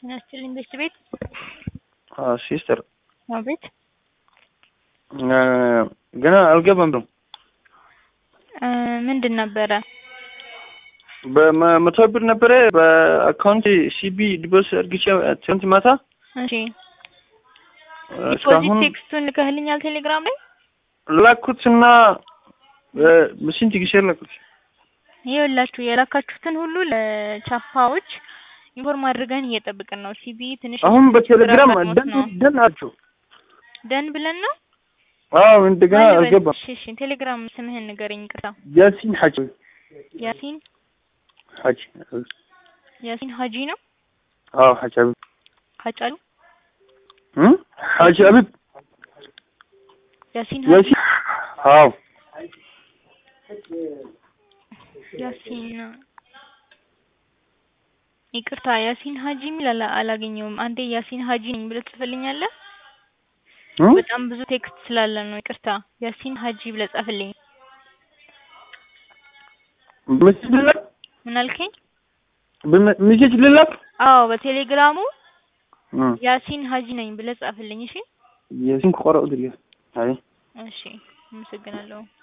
ያስችልኝ ቤት ቤት ሲስተር አቤት ገና አልገባም ነው። ምንድን ነበረ? በመቶ ብር ነበረ በአካውንት ሲቢ ዲቦስ እርግቼ ትንት ማታ እሺ ዲፖዚት እስካሁን ቴክስቱን ልከህልኛል ቴሌግራም ላይ ላኩትና ስንት ጊዜ ላኩት? ይኸውላችሁ የላካችሁትን ሁሉ ለቻፓዎች ኢንፎርም አድርገን እየጠብቅን ነው። ሲቢ ትንሽ አሁን በቴሌግራም ችግር ደን ነው ደን አቸው ደን ብለን ነው። አዎ እንደገና ማን ልበል? አልገባም። እሺ እሺ ቴሌግራም ስምህን ንገረኝ። ቅርታ ያሲን ሐጂ ያሲን ሐጂ ያሲን ሀጂ ነው አዎ ሐጂ አቢብ ሀጫሉ እም ሐጂ አቢብ ያሲን ሀጂ ያሲን አዎ ያሲን ይቅርታ ያሲን ሀጂ የሚል አላ- አላገኘውም። አንዴ ያሲን ሀጂ ነኝ ብለህ ትጽፍልኛለህ? እም በጣም ብዙ ቴክስት ስላለ ነው። ይቅርታ ያሲን ሀጂ ብለህ ጻፍልኝ። በሜሴጅ ልላክ ምን አልከኝ? በሜሴጅ ልላክ አዎ በቴሌግራሙ እም ያሲን ሀጂ ነኝ ብለህ ጻፍልኝ። እሺ ያሲን ቆራው ድል አይ እሺ፣ አመሰግናለሁ።